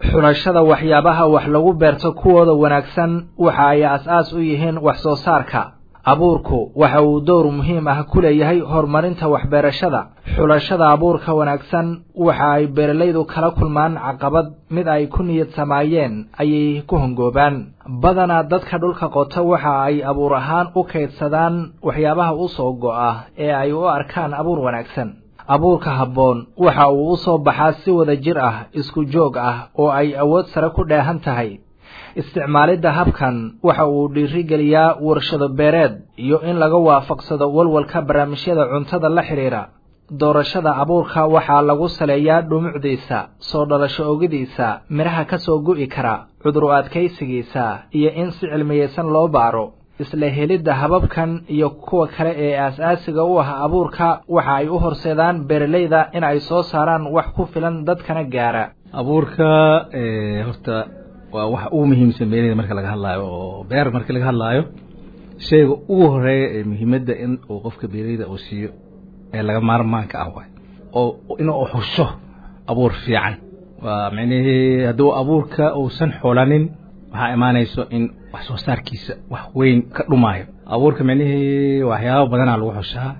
xulashada waxyaabaha wax lagu beerto kuwooda wanaagsan waxa ay as-aas u yihiin wax soo saarka abuurku waxa uu dowr muhiim ah ku leeyahay horumarinta waxbeerashada xulashada abuurka wanaagsan waxa ay beeralaydu kala kulmaan caqabad mid ay ku niyad samaayeen ayay ku hongoobaan badanaa dadka dhulka qota waxa ay abuur ahaan u kaydsadaan waxyaabaha u soo go'a ee ay u arkaan abuur wanaagsan abuurka habboon waxa uu u soo baxaa si wada jir ah isku joog ah oo ay awood sare ku dheehan tahay isticmaalidda habkan waxa uu dhiirigeliyaa warshado beereed iyo in laga waafaqsado walwalka barnaamijyada cuntada la xidhiidha doorashada abuurka waxaa lagu saleeyaa dhumucdiisa soo dhalasho ogidiisa midhaha ka soo gu'i kara cuduru adkaysigiisa iyo in si cilmiyeysan loo baaro isla helidda hababkan iyo kuwa kale ee aas-aasiga u ah abuurka waxa ay u horseedaan beeralayda in ay soo saaraan wax ku filan dadkana gaara abuurka horta waa waxa ugu muhiimsan beeraleyda marka laga hadlaayo oo beer marka laga hadlaayo shayga ugu horeeya ee muhiimadda in uu qofka beeraleyda uu siiyo ee laga maarmaanka ah waay oo inuu xusho abuur fiican waa micnihii hadduu abuurka uusan xulanin waxaa imaanayso in wax soo saarkiisa wax weyn ka dhumaayo abuurka micnihii waxyaaba badanaa lagu xushaa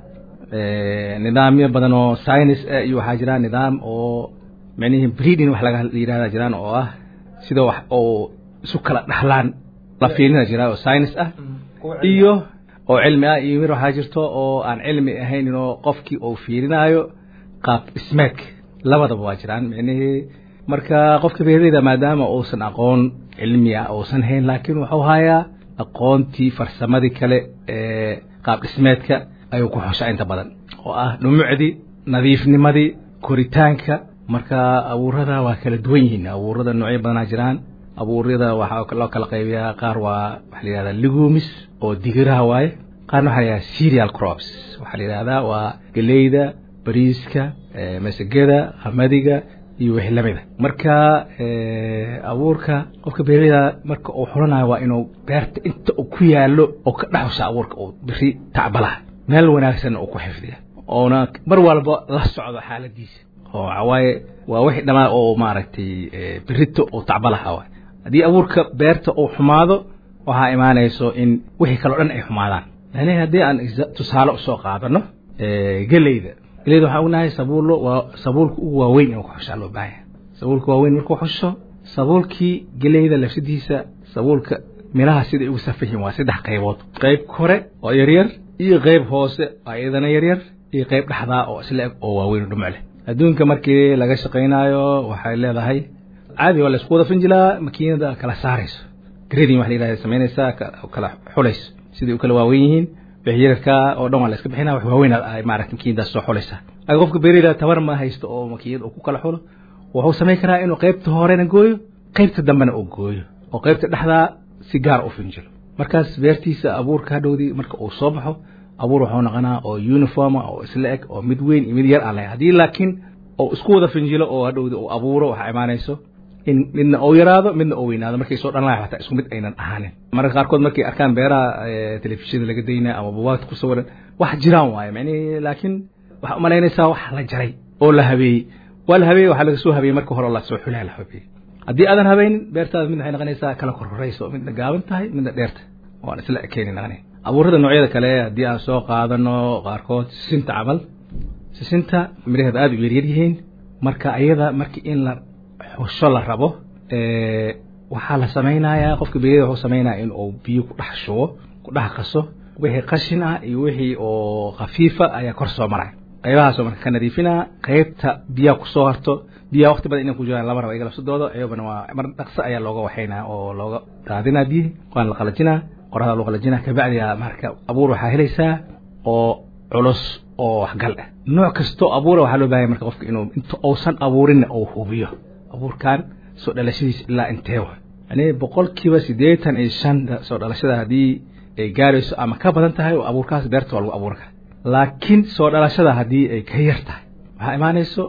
nidaamyo badan oo science ah iyo waxaa jira nidaam oo micnihii breeding wax laga yidhahda jiraan oo ah sida wax oo isu kala dhaxlaan la fiirina jira oo science ah iyo oo cilmi ah iyo mir waxaa jirto oo aan cilmi ahayn inoo qofkii uu fiirinaayo qaab dhismeedka labadaba waa jiraan micnihii marka qofka beeraleyda maadaama uusan aqoon cilmi ah uusan hayn laakiin wuxuu hayaa aqoontii farsamadii kale ee qaab dhismeedka ayuu ku xushaa inta badan oo ah dhumucdii nadiifnimadii koritaanka marka abuurada waa kala duwan yihiin abuurada noocyo badanaa jiraan abuuryada waxaa loo kala qaybiyaa qaar waa waxa la yihahdaa legumis oo digiraha waaye qaarna waxaa la yihahdaa serial crops waxaa la yidhahdaa waa geleyda bariiska masagada qamadiga iyo wixii lamida marka abuurka qofka beeraleyda marka uu xulanayo waa inuu beerta inta uu ku yaalo oo ka dhexusha abuurka uu biri tacbalaha meel wanaagsanna uu ku xifdiya oona mar walba la socdo xaaladiisa oo waxawaaye waa wixii dhamaa oo maaragtay berito oo tacbalaha waay haddii abuurka beerta uu xumaado waxaa imaanayso in wixii kaleo dhan ay xumaadaan yani haddii aan tusaale usoo qaadano geleyda geleyda waxaan ognahay sabuullo waa sabuulka ugu waaweyn inuu ku xushaa loo baahan yahay sabuulka waaweyn markuu xusho sabuulkii geleyda lafsadiisa sabuulka miraha siday ugu safan yihiin waa saddex qaybood qayb kore oo yaryar iyo qayb hoose oo iyadana yaryar iyo qayb dhexdaa oo isla eg oo waaweyn oo dhumuc leh adduunka markii laga shaqaynaayo waxay leedahay caadi waa laisku wada finjilaa makiinada kala saarayso grading wax la yidhahda samaynaysaa kala xulayso siday u kala waaweyn yihiin wixii yararka oo dhan waa la iska bixinaa wax waaweyn ay maaragta makiinadaas soo xulaysaa laakiin qofka beeraleyda tabar ma haysto oo makiinada uu ku kala xulo wuxuu samayn karaa inuu qaybta horena gooyo qaybta dambena uu gooyo oo qaybta dhexdaa si gaar u finjilo markaas beertiisa abuurka hadhowdii marka uu soo baxo abuur wuxuu noqonaa oo uniforma oo isla eg oo mid weyn iyo mid yar aan lahayn haddii laakiin oo isku wada finjilo oo hadhowdi uu abuuro waxaa imaanayso in midna uu yaraado midna uu weynaado markay soo dhalanayo xataa isku mid aynan ahaanin mararka qaarkood markay arkaan beeraha telefishinada laga daynaya ama bugaagta ku sawiran wax jiraan waaye macnihi laakiin waxaa umalaynaysaa wax la jaray oo la habeeyey waa la habeeyey waxaa laga soo habeeyey marka hore la soo xulaa la habeeyey haddii aadan habeynin beertaada mid waxay noqonaysaa kala korhorayso midna gaaban tahay midna dheerta waan isla ekeeni noqonay abuurada noocyada kale haddii aan soo qaadano qaarkood sisinta camal sisinta midhaheeda aada u yaryar yihiin marka ayada markii in la xusho la rabo waxaa la samaynayaa qofka beerida wuxuu samaynaya in uu biyo ku dhex shubo ku dhex qaso wixii qashin ah iyo wixii oo khafiifa ayaa kor soo maraya qaybahaasoo marka ka nadiifinaa qaybta biyaha kusoo harto biyaha waqti badan inay ku jiraan lama raba iga labsadooda iyagana waa mar dhaqso ayaa looga waxaynaa oo looga daadinaa biyihi waana la qalajinaa qorada loo qalajinaa kabacdiya marka abuur waxaa helaysaa oo culus oo waxgal ah nooc kastoo abuura waxaa loo bahanya marka qofka inuu inta uusan abuurinna uu hubiyo abuurkan soo dhalashadiisa ilaa intee wa yani boqolkiiba siddeetan iyo shan soo dhalashada haddii ay gaarayso ama ka badan tahay oo abuurkaas beerta waa lagu abuuri kara laakiin soo dhalashada haddii ay ka yar tahay waxaa imaanayso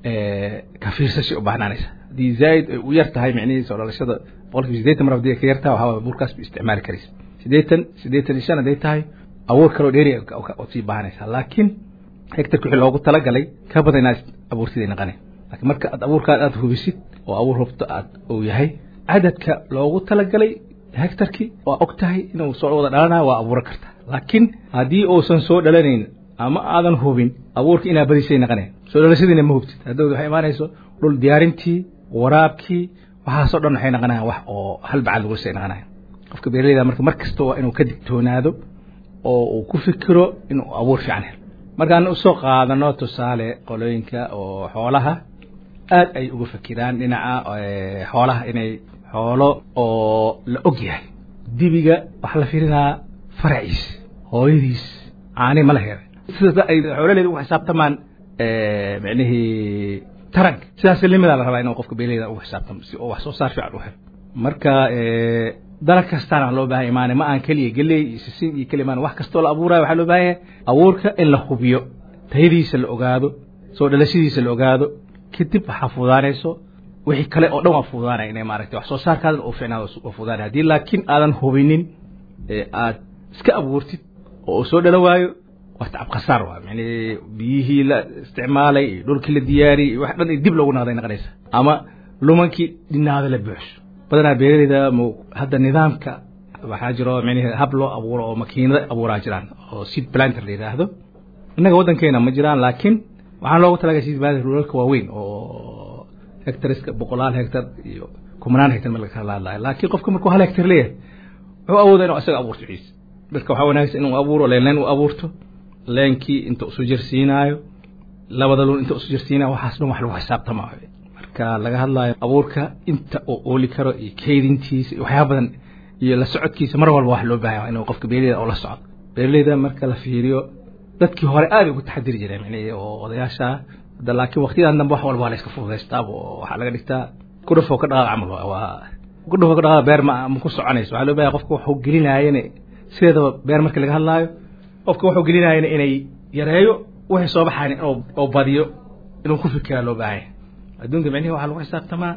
ka fiirsashay u baahnaanaysa haddii zaaid ay u yar tahay micnihii soo dhalashada boqolkiiba siddeetan mar haddii ay ka yar tahay waxaa abuurkaas ba isticmaali karaysa siddeetan siddeetan iyo shan hadday tahay abuur kaloo dheeri ood sii baahanaysaa laakiin hectarka wixii loogu talagalay ka badan inaad abuurtid ay naqanay laakiin marka aad abuurkaad aad hubisid oo abuur hubto aad uu yahay cadadka loogu talagalay hectarkii waa og tahay inuu soo wada dhalanayo waa abuuran karta laakiin haddii uusan soo dhalanayn ama aadan hubin abuurka inaa badisay naqanayn soo dhalashadiina ma hubtid haddawd waxay imaanayso dhul diyaarintii waraabkii waxaasoo dhan waxay naqanayan wax oo hal bacad lagu say naqanayan qofka beeraleyda marka mar kasta waa inuu ka digtoonaado oo uu ku fikiro inuu abuur fiican helo markaan usoo qaadano tusaale qolooyinka oo xoolaha aad ay uga fikiraan dhinaca xoolaha inay xoolo oo la og yahay dibiga waxaa la fiirinaa faraciis hooyadiis caani ma la helay sida ay xoolaleeda ugu xisaabtamaan micnihii taranka sidaas limidaa la rabaa inuu qofka beeraleyda ugu xisaabtamo si oo wax soo saar fiican u helo marka dalag kastaana loo baahan imaane ma aan keliya geley iyo sisin iyo keliya imaan wax kastoo la abuurayo waxaa loo baahan yahay abuurka in la hubiyo tayadiisa la ogaado soo dhalashadiisa la ogaado kadib waxaa fuudaanayso wixii kale oo dhan waa fuudaanaya inay maaragtay wax soo saarkaadan uu fiicnaado waa fuudaanaya haddii laakiin aadan hubinin ee aad iska abuurtid oo uu soo dhalo waayo waa tacab khasaar waa yani biyihii la isticmaalay iyo dhulkii la diyaariyey iyo wax dhan dib loogu naqday naqanaysa ama lumankii dhinaada la buuxso badanaa beeraleyda m hadda nidaamka waxaa jiro micnihi hab loo abuuro oo makiinada abuuraa jiraan oo seed planter la yidhaahdo innaga waddankeena ma jiraan laakiin waxaan loogu talagalay seed planter rulalka waaweyn oo hectariska boqolaal hectar iyo kumanaan hectar ma laga kala hadlayo laakiin qofka markuu hal hectar leeyahay wuxuu awooda inuu isaga abuurto ciise marka waxaa wanaagsan inuu abuuro leen leen u abuurto leenkii inta usu jirsiinaayo labada lun inta usu jirsiinayo waxaas dhan wax lagu xisaabtamaayo marka laga hadlaayo abuurka inta uu ooli karo iyo kaydintiisa iyo waxyaaba badan iyo la socodkiisa mar walba wax loo baahanya inuu qofka beeraleyda oo la socdo beeraleyda marka la fiiriyo dadkii hore aad ugu taxadiri jireen micnihi oo odayaasha hadda laakiin waqtiyadan dambe wax walba waa la iska fududaystaa oo waxaa laga dhigtaa kudhafoo ka dhaqaaq camal waa kudhafoo ka dhaqaaq beer ma ma ku soconayso waxaa loo bahaya qofka waxuu gelinaayana sideedaba beer marka laga hadlaayo qofka wuxuu gelinaayana inay yareeyo wixii soo baxayn inuu oo badiyo inuu ku fikiraa loo baahanya adduunka micnihi waxaa lagu xisaabtamaa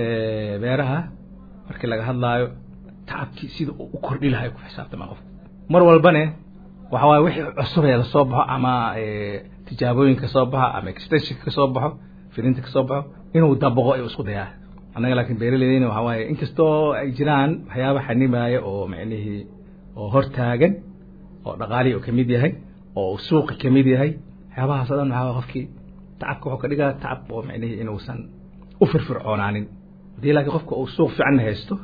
beeraha markii laga hadlaayo tacabkii sida uu u kordhi lahay ku xisaabtamaa qofka mar walbane waxa waaye wixii cusub ee lasoo baxo ama tijaabooyin ka soo baxo ama extension ka soo baxo firinta ka soo baxo inuu dabaqo ayuu isku dayaa annaga laakiin beeraleydayna waxa waaye inkastoo ay jiraan waxyaaba xanimaaya oo micnihii oo hortaagan oo dhaqaalihii uu kamid yahay oo suuqi kamid yahay waxyaabahaas o dhan waxaa waye qofkii tacabka wuxuu ka dhigaa tacab oo micnihii inuusan u firfircoonaanin haddii laakiin qofka uu suuq fiicanna haysto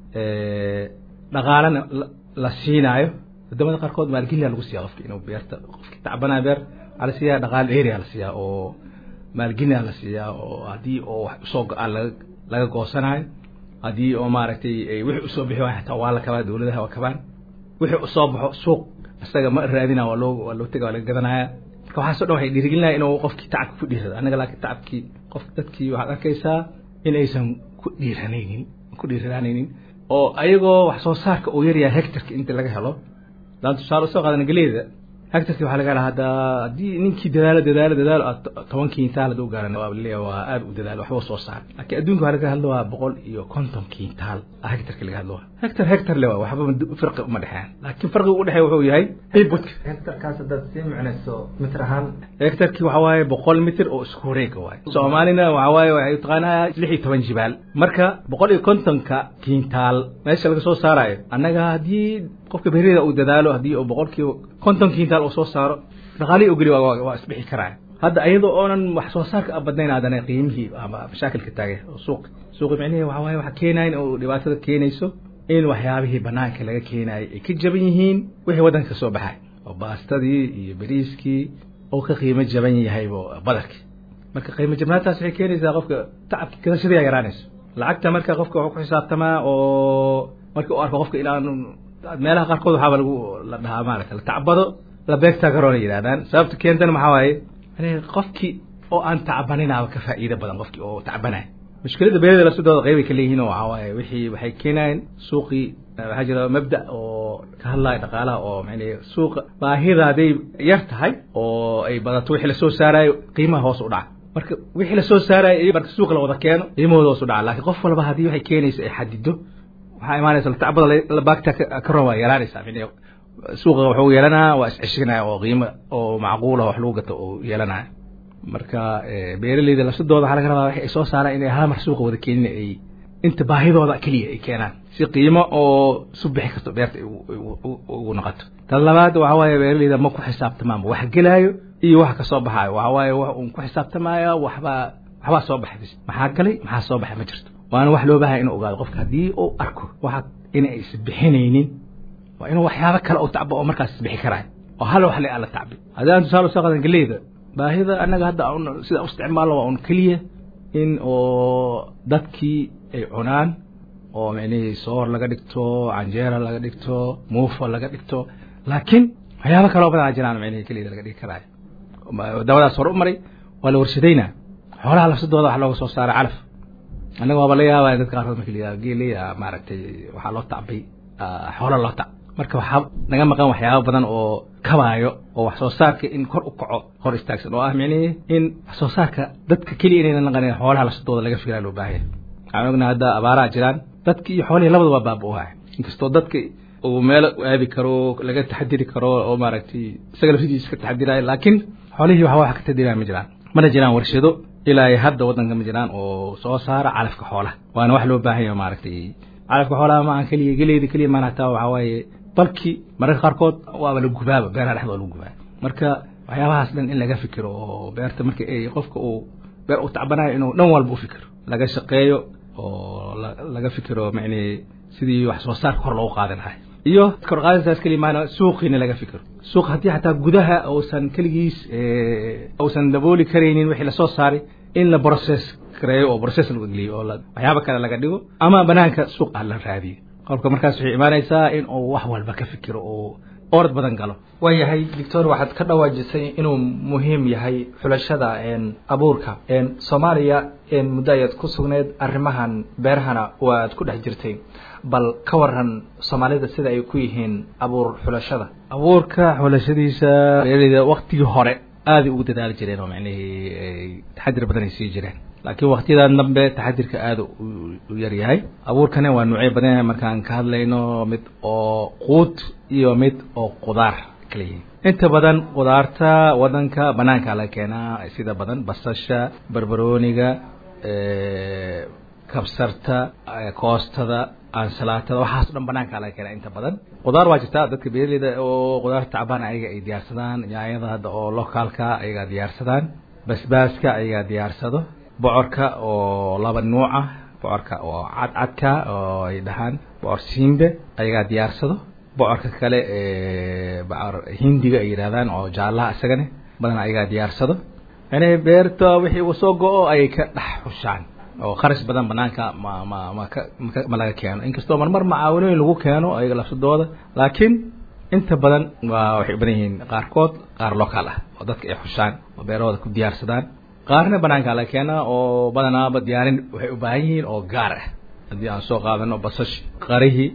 dhaqaalana la siinaayo wadamada qaarkood maalgeliyaa lagu siiya qofki inuu beerta qofki tacbanaya beer waxaa la siiyaa dhaqaal area la siiyaa oo maalgelina la siiyaa oo haddii oo wax usoo go-aan laga laga goosanayo haddii oo maaragtay wixii usoo bixi waay hataa waa la kabaa dawladaha waa kabaan wixii usoo baxo suuq isaga ma raadina waa loo waa loo tega waa laga gadanaya marka waxaaso dhan waxay dhiirigelinaya inuu qofkii tacabka ku dhiirado annaga laakiin tacabkii qof dadkii waxaad arkaysaa in aysan ku dhiiranaynin ku dhiiranaynin oo ayagoo wax soo saarka uu yaryahay hectarka inta laga helo daan tusaale usoo qaadana galeyda hectarkii waxaa laga helaa hadda haddii ninkii dadaalo dadaalo dadaalo aad toban kintaal hadduu gaaran waa leeyahay waa aad u dadaalo waxba soo saar laakiin adduunka waxaa laga hadlo waa boqol iyo konton kintaal hectarka laga hadlo hectar hectar le waa waxba farqi uma dhexeeyaan laakiin farqiga u dhexeeya wuxuu yahay inputka hectarkaas haddaad sii micnayso mitir ahaan hectarkii waxaa waaye boqol mitir oo isku wareega waaye soomaalina waxaa waaye waxay taqaanaa lix iyo toban jibaal marka boqol iyo kontonka kintaal meesha laga soo saarayo annaga haddii qofka beerida uu dadaalo haddii uu boqolkiiba konton kintaal uu soo saaro dhaqaalihii u geli waa isbixi karaya hadda iyadoo oonan wax soo saarka badnayn aadana qiimihii ama mashaakilka taagay oo suuq suuqi micnihi waxa waaye waxa keenaya in uu dhibaatada keenayso in waxyaabihii banaanka laga keenayay ay ka jaban yihiin wixii waddanka ka soo baxay oo baastadii iyo bariiskii oo ka qiimo jaban yahaybo badarkii marka qiimo jabnaantaas waxay keenaysaa qofka tacabki gadashadii aa yaraanayso lacagta marka qofka wuxuu ku xisaabtamaa oo markii u arko qofka ilaan meelaha qaarkood waxaaba lagu la dhahaa maarata la tacbado la beegtaa karoona yidhahdaan sababta keentana maxaa waaye yani qofkii oo aan tacbaninaaba ka faa'iido badan qofkii oo tacbanaya mushkilada beerada lasudooda qeybay ka leeyihiin oo waxaa waaye wixii waxay keenayaan suuqii waxaa jira mabda oo ka hadlaya dhaqaalaha oo mani suuqa baahida hadday yar tahay oo ay badato wixii lasoo saarayo qiimaha hoos u dhaca marka wixii lasoo saarayo marka suuqa la wada keeno qiimahooda hoos u dhaca laakiin qof walba haddii waxay keenaysa ay xadido waxaa imaanaysa tacbada labaagta ka roon waa yaraanaysaa suuqa wuxuu yeelanaya waa isceshinaya oo qiimo oo macquula wax lagu gato uu yeelanaya marka beeraleyda lafsadooda waxaa laga rabaa waxay soo saaraan inay hal mar suuqa wada keenin ay inta baahidooda keliya ay keenaan si qiimo oo isu bixi karto beerta ugu noqoto tan labaad waxa waaye beeraleyda ma ku xisaabtamaanba wax gelaayo iyo wax kasoo baxaayo waxa waaye wax uun ku xisaabtamaya waxbaa waxbaa soo baxay maxaa galay maxaa soo baxay ma jirto waana wax loo baahaya inuu ogaado qofka haddii uu arko waxa inay isbixinaynin waa inuu waxyaabo kale u tacbo oo markaas isbixi karaayo oo hal wax le aan la tacbin haddii aan tusaale usoo qadan galeyda baahida annaga hadda sida u isticmaalno waa un keliya in oo dadkii ay cunaan oo micnihii soor laga dhigto canjeera laga dhigto muufo laga dhigto laakiin waxyaabo kaloo badan a jiraan micnihii keliyada laga dhigi karaayo dabadaas hore u maray waa la warshadaynaa xoolaha lafsadooda wax looga soo saaray calaf annaga waaba la yaabaya dadka qaarkood marka la geeleya maaragtay waxaa loo tacbay xoola loo tac marka waxaa naga maqan waxyaaba badan oo kabaayo oo wax soo saarka in kor u kaco hor istaagsan oo ah micnihii in wax soo saarka dadka keliya inayna naqanin xoolaha lafsadooda laga fikiraa loo baahaya waxaan ognaha hadda abaaraha jiraan dadki iyo xoolihii labada waa baaba-oha inkastoo dadka uu meel aabi karo laga taxadiri karo oo maaragtay isaga laftidiisa ka taxadirayo laakiin xoolihii waxa wax ka taxadiraya ma jiraan mana jiraan warshado ilaa ay hadda waddanka ma jiraan oo soo saara calafka xoolaha waana wax loo baahan yaho maaragtay calafka xoolaha ma aan keliya geleyda keliya maan hataa waxaa waaye balki mararka qaarkood waaba la gubaaba beeraha dhexdooda lagu gubaa marka waxyaabahaas dhan in laga fikiro oo beerta marka ay qofka uu beer u tacbanayo inuu dhan walba u fikiro laga shaqeeyo oo laga fikiro mani sidii wax soo saarka kor loogu qaadi lahay iyo kor qaadintaas keliya maana suuqiina laga fikiro suuq haddii xataa gudaha uusan keligiis uusan dabooli karaynin wixii lasoo saaray in la process kareeyo oo process lagu geliyo oo waxyaaba kale laga dhigo ama banaanka suuq ah la raadiyo qofka markaas waxay imaanaysaa in uu wax walba ka fikiro oo orad badan galo waayahay doctor waxaad ka dhawaajisay inuu muhiim yahay xulashada abuurka soomaaliya muddo ayaad ku sugneyd arrimahan beerahana waad ku dhex jirtay bal ka waran soomaalida sida ay ku yihiin abuur xulashada abuurka xulashadiisa beeraleyda waktigii hore aaday ugu dadaali jireen oo macnihii taxadir badan ay sii jireen laakiin waktiyadan dambe taxadirka aada u yar yahay abuurkana waa nuucyo badan yahay markaan ka hadlayno mid oo quud iyo mid oo qudaar kala yihiin inta badan qudaarta wadanka banaanka laga keenaa sida badan basasha barbarooniga kabsarta koostada ansalaatada waxaas o dhan banaanka laga keenaa inta badan qudaar waa jirtaa dadka beeraleyda oo qudaar tacbaan ayaga ay diyaarsadaan yaanyada hadda oo lokaalka ayagaa diyaarsadaan basbaaska ayagaa diyaarsado bocorka oo laba nuuc ah bocorka oo cadcadka oo ay dhahaan bocor simbe ayagaa diyaarsado bocorka kale bocor hindiga ay yidhahdaan oo jaallaha isagane badan ayagaa diyaarsado yani beerta wixii uu soo go-o ayay ka dhex xushaan oo kharash badan banaanka ma ma maka ma laga keeno inkastoo marmar macaawinooyin lagu keeno ayaga lafsadooda laakiin inta badan waa waxay u badan yihiin qaarkood qaar local ah oo dadka ay xushaan oo beerahooda ku diyaarsadaan qaarna banaanka laga keenaa oo badanaaba diyaarin waxay u baahan yihiin oo gaar ah haddii aan soo qaadano basashi qarihii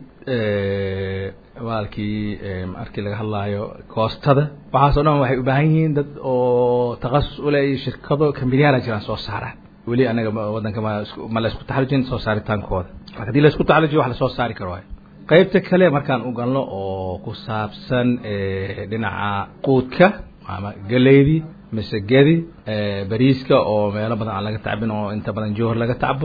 maalkii markii laga hadlaayo koostada waxaasoo dhan waxay u baahan yihiin dad oo takhasus ule iyo shirkado kambiniyaala jiraan soo saaraan weli anaga wadanka ma ma la isku taxalujin soo saaritaankooda marka hadii la isku taxalujiyo wax lasoo saari karo waayo qaybta kale markaan u galno oo ku saabsan dhinaca quudka ama galeydii masegedi bariiska oo meelo badan aan laga tacbin oo inta badan jowhar laga tacbo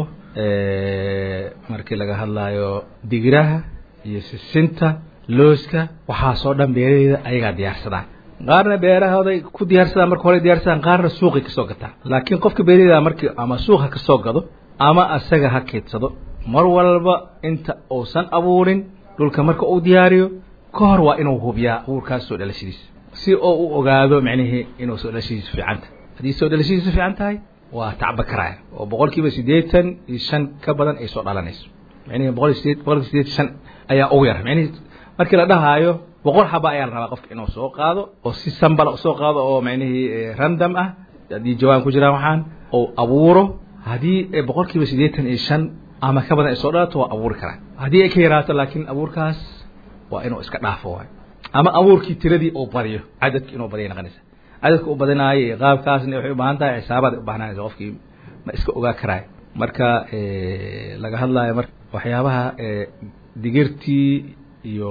markii laga hadlaayo digiraha iyo sisinta looska waxaasoo dhan beeraleyda ayagaa diyaarsadaan qaarna beerahooday ku diyaarsadaan marka hore diyaarsadaan qaarna suuqay kasoo gataan laakiin qofka beeraleyda markii ama suuq ha kasoo gado ama asaga ha keedsado mar walba inta uusan abuurin dhulka marka uu diyaariyo ka hor waa inuu hubiyaa abuurkaas soo dhalashadiisa si oo u ogaado micnihii inuu soo dhalashadiisu fiican tahay haddii soo dhalashadiisu fiican tahay waa tacba karaya oo boqol kiiba siddeetan iyo shan ka badan ay soo dhalanayso micnihii boqol iyo sideed boqol kiiba sideetan shan ayaa ugu yar micnihii markii la dhahaayo boqol xaba ayaa la rabaa qofka inuu soo qaado oo si sambala usoo qaado oo micnihii random ah haddii jawaan ku jiraan waxaan oo abuuro haddii boqol kiiba siddeetan iyo shan ama ka badan ay soo dhalato waa abuuri karaan haddii ay ka yaraato laakiin abuurkaas waa inuu iska dhaafo waayo ama abuurkii tiradii uu badiyo cadadki inuu badiya noqonaysa cadadka u badinaayo iyo qaabkaasna waxay u baahan tahay xisaabaad u baahnanaysa qofkii ma iska ogaa karaayo marka laga hadlaayo mar waxyaabaha digirtii iyo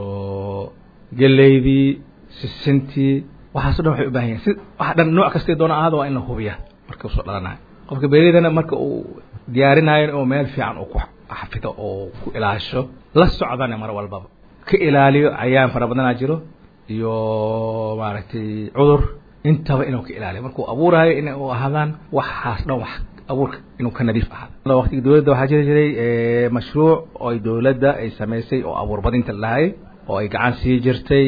geleydii sisintii waxaaso dhan waxay u bahan yahin si wax dhan nooc kastay doona ahaada waa in la hubiyaa marka usoo dhalanayo qofka beeraleydana marka uu diyaarinayo inuu meel fiican uu ku xafido oo ku ilaasho la socdana mar walbaba ka ilaaliyo cayaan fara badanaa jiro iyo maaragtay cudur intaba inuu ka ilaaliyo markuu abuurayo in u ahaadaan waxaas dhan wax abuurka inuu ka nadiif ahaado waqtiga dowladda waxaa jiri jiray mashruuc oo ay dowladda ay samaysay oo abuur badinta lahay oo ay gacan sii jirtay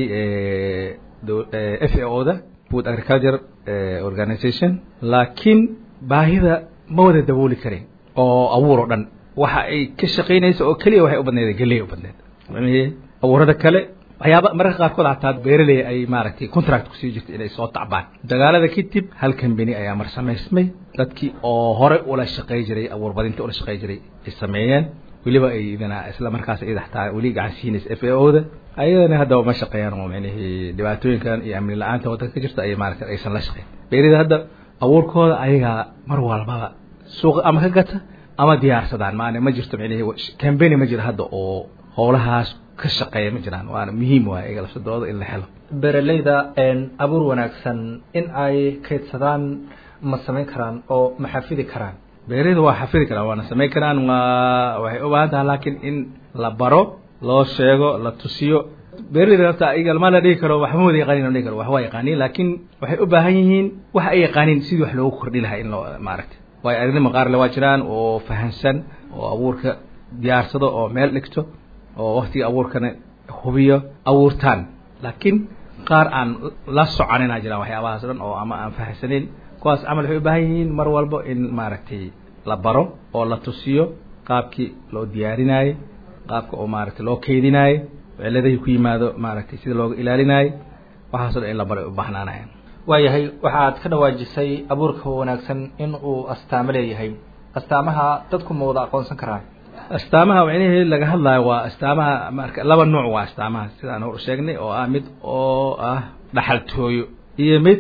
f a o da food agriculture organization laakiin baahida ma wada dabooli karin oo abuur oo dhan waxa ay ka shaqaynaysa oo keliya waxay u badneed geley u badneed abuurada kale waxyaaba mararka qaarkood hataa beeraley ay maaragtay contract kusii jirta inay soo tacbaan dagaalada kadib hal kambani ayaa mar samaysmay dadkii oo hore ula shaqay jiray abuur badinta ula shaqay jiray ay sameeyeen weliba ay idana isla markaas iyada xataa weli gacan siinaysa f a o da ayadana haddaba ma shaqeeyaan oo micnihii dhibaatooyinkan iyo amni la-aanta waddanka ka jirta ay maaragtay aysan la shaqeyn beerida hadda abuurkooda ayagaa mar walbaba suuqa ama ka gata ama diyaarsadaan maana ma jirto micnihii cambany ma jiro hadda oo howlahaas ka shaqeeya ma jiraan waana muhiim waay iyaga lafsadooda in la helo beeraleyda abuur wanaagsan in ay kaydsadaan ma samayn karaan oo ma xafidi karaan beeraleyda waa xafidi karaan waana samayn karaan waa waxay u baahan tahay laakiin in la baro loo sheego la tusiyo beeraleyda horta iyaga lama la dhigi karo waxma wada yaqaanin la dhigi karo wax waa yaqaaniin laakiin waxay u baahan yihiin waxa ay yaqaaniin sidii wax loogu kordhi lahaa in loo maaragtay waayo aragnimo qaar le waa jiraan oo fahansan oo abuurka diyaarsado oo meel dhigto oo waktiga abuurkana hubiyo abuurtaan laakiin qaar aan la soconina jiraan waxyaabahaas dhan oo ama aan fahamsanin kuwaas camal waxay u baahan yihiin mar walbo in maaragtay la baro oo la tusiyo qaabkii loo diyaarinayo qaabka oo maaragtay loo keydinayo ciladahii ku yimaado maaragtay sida looga ilaalinayo waxaaso dhan in la baro ay u baahnaanayan waayahay waxaad ka dhawaajisay abuurka wanaagsan in uu astaamo leeyahay astaamaha dadku ma wada aqoonsan karaan astaamaha micnihii laga hadlayo waa astaamaha marka laba nuuc waa astaamaha sidaan hor sheegnay oo ah mid oo ah dhaxaltooyo iyo mid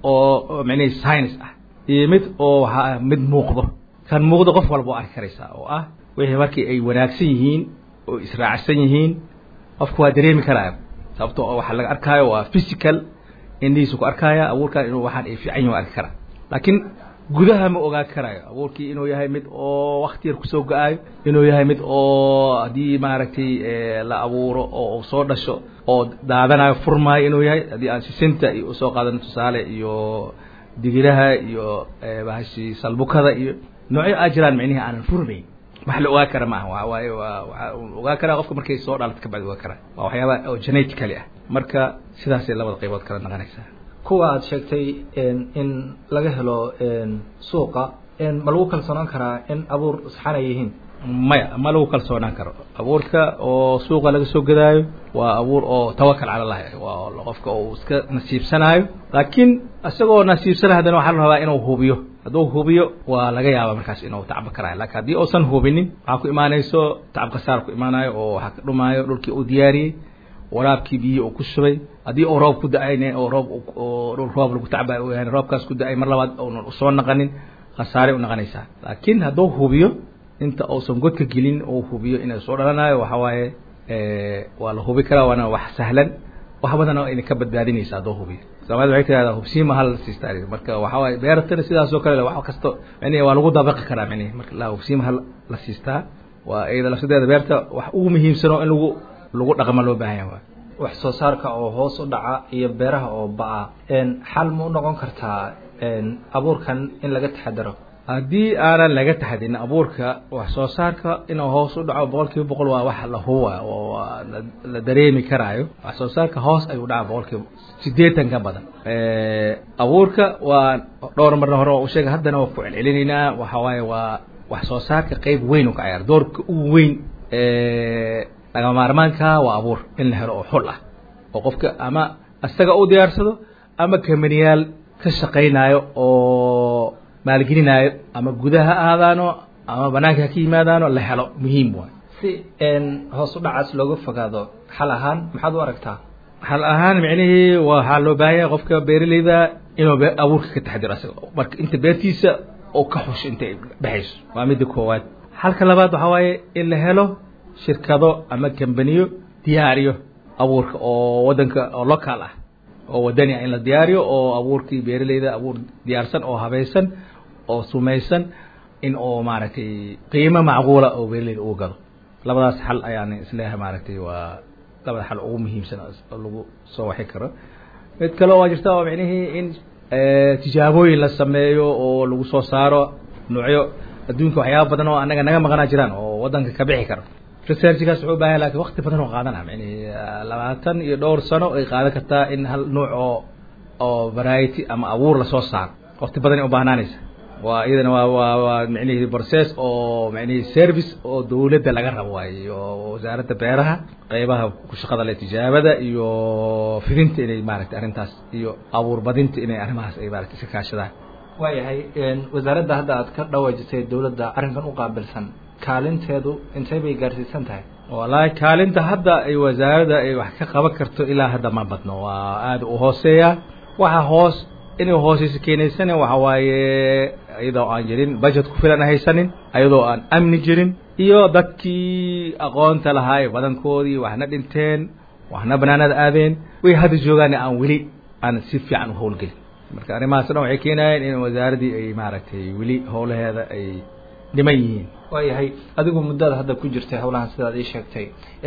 oo micnihii science ah iyo mid oo waxaa mid muuqdo kan muuqdo qof walba o arki karaysaa oo ah wixii markii ay wanaagsan yihiin oo israacsan yihiin qofku waa dareemi karaya sababto oo waxa laga arkaayo waa physical indhihiisu ku arkaya abuurkan inuu waxaan ay fiican yihin arki karaa laakiin gudaha ma ogaan karayo abuurkii inuu yahay mid oo wakti yar kusoo go-aayo inuu yahay mid oo haddii maaragtay la abuuro oo soo dhasho oo daadanayo furmaayo inuu yahay haddii aan sisinta iyo usoo qaadano tusaale iyo digiraha iyo bahashi salbukada iyo noocyo aa jiraan micnihi aanan furmayn wax la ogaan kara maaha waa waaye waa waxaa ogaan karaa qofka markay soo dhalato kabacdi ogaan karaa waa waxyaaba oo genetically ah marka sidaasay labada qaybood kala naqanaysaa kuwa aada sheegtay in laga helo suuqa ma lagu kalsoonaan karaa in abuur saxanay yihiin maya ma lagu kalsoonaan karo abuurka oo suuqa laga soo gadaayo waa abuur oo tawakal cala allahi waa qofka uu iska nasiibsanaayo laakiin isagoo nasiibsanay haddana waxaa la rabaa inuu hubiyo hadduu hubiyo waa laga yaaba markaas inuu tacba karaayo laakiin haddii uusan hubinin waxaa ku imaanayso tacab khasaar ku imaanayo oo waxaa ka dhumaayo dhulkii uu diyaariyey waraabkii biyo uu ku shubay haddii uu roob ku da-ayne oo roob oo dhul roob lagu tacbayo uu yahay roobkaas ku da-ay mar labaad uunan usoo naqanin khasaaray u naqanaysaa laakiin hadduu hubiyo inta uusan godka gelin uu hubiyo inay soo dhalanayo waxa waaye waa la hubi karaa waana wax sahlan wax badan oo idinka badbaadinaysa hadduu hubiyo soomaalida waxay tirahdaa hubsiima hal siistaa marka waxa waaye beertana sidaasoo kale wax kasto micnihi waa lagu dabaqi karaa micnihi marka la hubsiima hal la siistaa waa iyada lafsadeeda beerta wax ugu muhiimsan oo in lagu lagu dhaqmo loo baahan yahay wax soo saarka oo hoos u dhaca iyo beeraha oo ba-a xal ma u noqon kartaa abuurkan in laga taxadaro haddii aanan laga taxadin abuurka wax soo saarka inuu hoos u dhaco boqol kiiba boqol waa wax la huba oo la dareemi karaayo wax soo saarka hoos ayuu dhaca boqol kiiba sideetan ka badan abuurka waa dhowr marna hore waa u sheegay haddana waa ku celcelinaynaa waxa waaye waa wax soo saarka qeyb weyn u ka ciyaar doorka ugu weyn lagama maarmaanka waa abuur in la helo oo xul ah oo qofka ama isaga u diyaarsado ama kamaniyaal ka shaqaynayo oo maalgelinaayo ama gudaha ha ahaadaano ama banaanka ha ka yimaadaano la helo muhiim waay si hoos u dhacaas looga fogaado xal ahaan maxaad u aragtaa xal ahaan micnihii waxaa loo baahan yahay qofka beeraleyda inuu abuurka ka taxdiro isaga marka inta beertiisa oo ka xusho intay dhexayso waa midda koowaad xalka labaad waxaa waaye in la helo shirkado ama kambaniyo diyaariyo abuurka oo waddanka oo local ah oo wadani ah in la diyaariyo oo abuurkii beeraleyda abuur diyaarsan oo habaysan oo sumaysan in oo maaragtay qiimo macquula oo beeraleyda ugu gado labadaas xal ayaan isleeyahay maaragtay waa labada xal ugu muhiimsan oo lagu soo waxi karo mid kale waa jirta oo micnihii in tijaabooyin la sameeyo oo lagu soo saaro noocyo adduunka waxyaaba badan oo anaga naga maqanaa jiraan oo wadanka ka bixi karo researchgaas wuxuu ubaahan lakin wakti badan oo qaadana mani labaatan iyo dhowr sano ay qaadan kartaa in hal nuuc oo oo variety ama abuur lasoo saaro wakti badan ay ubahnaanaysa waa iyadana waa waa waa micnihi process oo micnihi service oo dawladda laga rabo waaye oo wasaaradda beeraha qeybaha ku shaqada le tijaabada iyo fidinta inay maaragtay arrintaas iyo abuur badinta inay arrimahaas ay maaragtay iska kaashadaan waayahay wasaaradda hadda aad ka dhawaajisay dawladda arrinkan u qaabilsan kaalinteedu intay bay gaarsiisan tahay wallaahi kaalinta hadda ay wasaaradda ay wax ka qaban karto ilaa hadda ma badno waa aada u hooseeya waxa hoos inay hooseysa keenaysana waxa waaye iyadoo aan jirin budget ku filan haysanin iyadoo aan amni jirin iyo dadkii aqoonta lahaa ee badankoodii waxna dhinteen waxna banaanada aadeen way hadda joogaan aan weli aan si fiican u howlgelin marka arrimahaas dhan waxay keenayeen in wasaaraddii ay maaragtay weli howlaheeda ay dhiman yihiin waayahay adigu muddada hadda ku jirtay howlahan sidaad ii sheegtay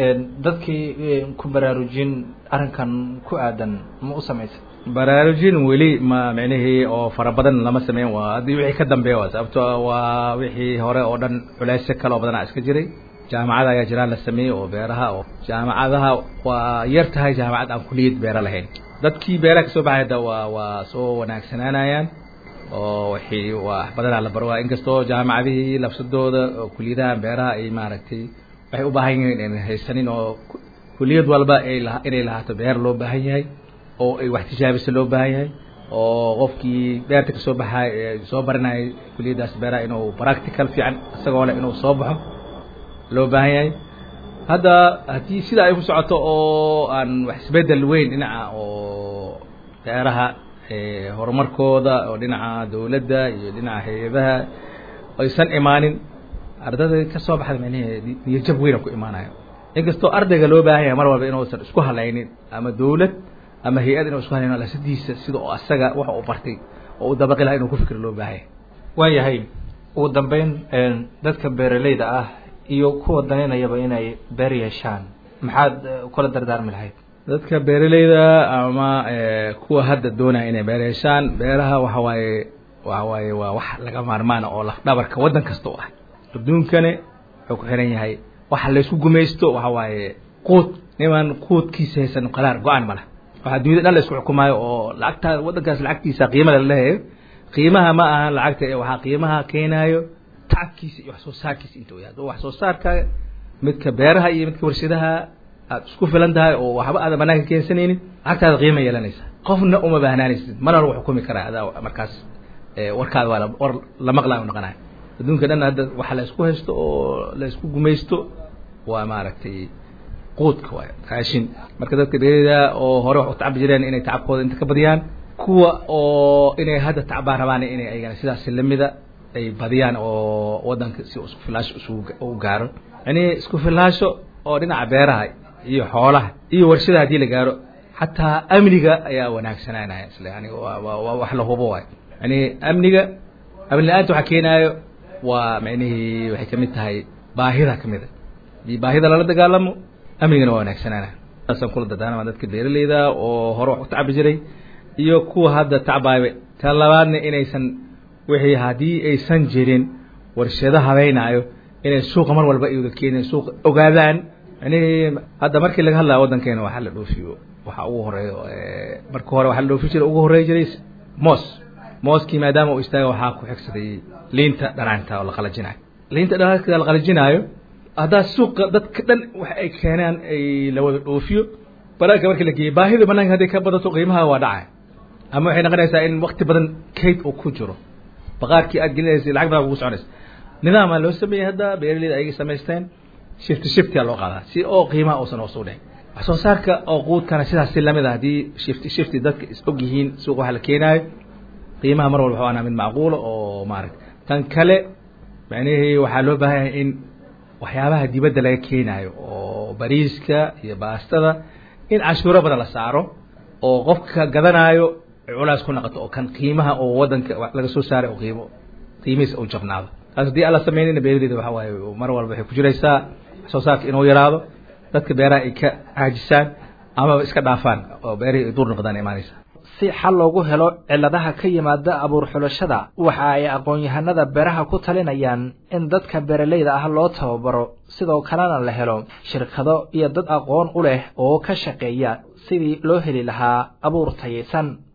dadkii ku baraarujin arrinkan ku aadan ma u samaysay baraarujin weli ma micnihii oo fara badan lama sameyn waa haddii wixii ka dambeeya waa sababto waa wixii hore oo dhan culeysyo kale oo badanaa iska jiray jaamacada ayaa jiraan la sameeyey oo beeraha oo jaamacadaha waa yar tahay jaamacad aan kuliyad beera lahayn dadkii beeraha kasoo baxay hadda waa waa soo wanaagsanaanayaan oo wixii wax badanaa la baro waa inkastoo jaamacadihii lafsadooda oo kuliyadaha beeraha ay maaragtay waxay u baahan yihiin inay haysanin oo kuliyad walba ay la inay lahaato beer loo baahan yahay oo ay wax tijaabisa loo baahan yahay oo qofkii beerta kasoo baxay ee soo baranayay kuliyaddaas beeraha inuu practical fiican isagoo leh inuu soo baxo loo baahan yahay hadda haddii sida ay ku socoto oo aan wax isbedel weyn dhinaca oo beeraha horumarkooda oo dhinaca dawladda iyo dhinaca hay-adaha aysan imaanin ardada ka soo baxda micnahe niyajab weyna ku imaanayo inkastoo ardayga loo baahan yahay mar walba inuusan isku halaynin ama dawlad ama hay-ad inuu isku halaynin lasadiisa sida oo asaga waxa uu bartay oo u dabaqi laha inuu ku fikir loo baahan yahay waayahay ugu dambeyn dadka beeraleyda ah iyo kuwa danaynayaba inay beer yeeshaan maxaad kula dardaarmi lahayd dadka beeraleyda ama kuwa hadda doonaya inay beer yeeshaan beeraha waxa waaye waxa waaye waa wax laga maarmaana oo laf dhabarka waddan kasta u ah adduunkane wuxuu ku xiran yahay waxa laysku gumaysto waxa waaye quud niman quudkiisa haysan qaraar go-aan ma leh waxaa dunyada dhan la isku xukumaayo oo lacagtaa waddankaas lacagtiisa qiimada la leeyahay qiimaha ma ahan lacagta ee waxaa qiimaha keenaayo tacabkiisa iyo wax soo saarkiisa inta yahay hadduu wax soo saarka midka beeraha iyo midka warshadaha aad isku filan tahay oo waxba aadan banaanka keensanaynin lacagtaada qiima yeelanaysa qofna uma baahnaanaysid mana lagu xukumi karaa adaa markaas warkaada waa war la maqlaayo noqonayo adduunka dhan hadda waxa la isku haysto oo la isku gumaysto waa maaragtay quudka waay raashin marka dadka beerida oo hore wax u tacabi jireen inay tacabkooda inta ka badiyaan kuwa oo inay hadda tacbaan rabaan inay ayagana sidaas lamida ay badiyaan oo waddanka si isku filaasho isugu u gaaro yani isku filaasho oo dhinaca beeraha iyo xoolaha iyo warshada haddii la gaaro xataa amniga ayaa wanaagsananaya isle yani waa waa wax la hubo waay yani amniga amni la-aanta waxaa keenaayo waa micnihii waxay kamid tahay baahida kamid a hadii baahida lala dagaalamo amnigana waa wanaagsananaya saasaan kula dardaarama dadka beeraleyda oo hore wax u tacabi jiray iyo kuwa hadda tacbaaba ta labaadna inaysan wixii haddii aysan jirin warshado habeynaayo inay suuqa mar walba iwada keenayan suuqa ogaadaan yani hadda markii laga hadlaya waddankeena waxaa la dhoofiyo waxaa ugu horeeyo marka hore waxaa la dhoofi jiray ugu horreey jiray moos mooskii maadaama uu istaaga waxaa ku xigsaday liinta dhanaanta oo la qalajinayo liinta dhanaanta la qalajinaayo haddaa suuqa dadka dhan waxa ay keenaan ay la wada dhoofiyo banaanka markii la geeyey baahida banaanka hadday ka badato qiimaha waa dhacay ama waxay noqonaysaa in wakti badan kayd uu ku jiro baqaarkii aad gelinaysay lacag badan kugu soconaysa nidaamaa loo sameeyey hadda beeraleyda ayagay samaysteen shifti shiftiyaa loo qaadaa si oo qiimaha uusan hoos u dhicin wax soo saarka oo quudkana sidaas si lamid a haddii shifti shifti dadka is og yihiin suuqa waxa la keenaayo qiimaha mar walba waxuu anaa mid macquula oo maaragta tan kale macnihii waxaa loo baahan yahay in waxyaabaha dibadda laga keenaayo oo bariiska iyo baastada in cashuuro badan la saaro oo qofka gadanaayo culaas ku noqoto oo kan qiimaha oo waddanka laga soo saaray oo qiimo qiimihiisa uu jabnaado taas haddii aan la samaynayna beeraleyda waxa waaye mar walba waxay ku jiraysaa wax soo saarka inuu yaraado dadka beeraha ay ka caajisaan amaba iska dhaafaan oo beerihii ay duur noqdaan imaanaysa si xal loogu helo cilladaha ka yimaada abuur xulashada waxa ay aqoon-yahanada beeraha ku talinayaan in dadka beeralayda ah loo tababaro sidoo kalena la helo shirkado iyo dad aqoon u leh oo ka shaqeeya sidii loo heli lahaa abuur tayaysan